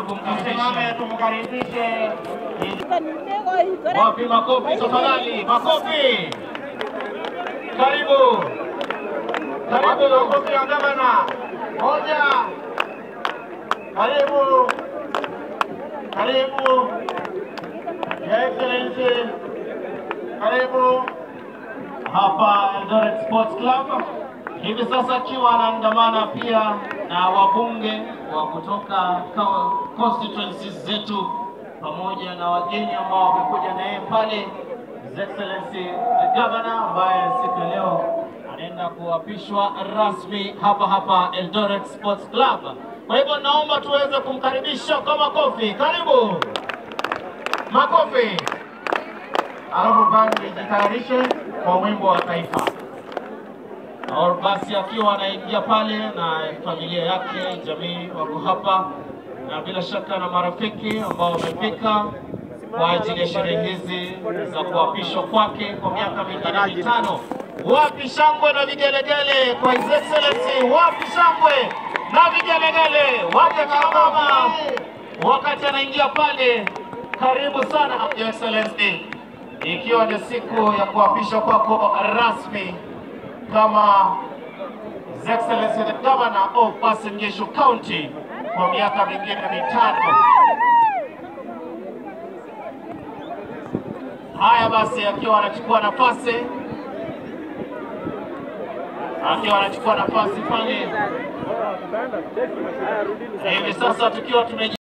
kumkaribisha. Tumkaribishe wapi, makofi tafadhali, makofi. Karibu, karibu, makofi ya gavana. Moja, karibu, karibu, Your Excellency, karibu hapa Eldoret Sports Club. Hivi sasa akiwa anaandamana pia na wabunge wa kutoka ka- constituencies zetu pamoja na wageni ambao wamekuja na yeye pale, His Excellency the Governor ambaye siku ya leo anaenda kuapishwa rasmi hapa hapa Eldoret Sports Club. Kwa hivyo naomba tuweze kumkaribisha kwa makofi. Karibu, makofi. Alafu basi jitayarishe kwa wimbo wa taifa. Or basi akiwa anaingia pale na familia yake, jamii wako hapa na bila shaka na marafiki ambao wamefika kwa ajili ya sherehe hizi za kuapishwa kwake kwa miaka mingine mitano. Wapi shangwe na vigelegele kwa His Excellency? Wapi shangwe na vigelegele? Wapi akina mama wakati anaingia pale? Karibu sana Your Excellency, ikiwa ni siku ya kuapishwa kwako rasmi kama His Excellency the Governor of Uasin Gishu County kwa miaka mingine mitano. Haya basi, akiwa anachukua nafasi akiwa anachukua nafasi pale hivi sasa tukiwa tume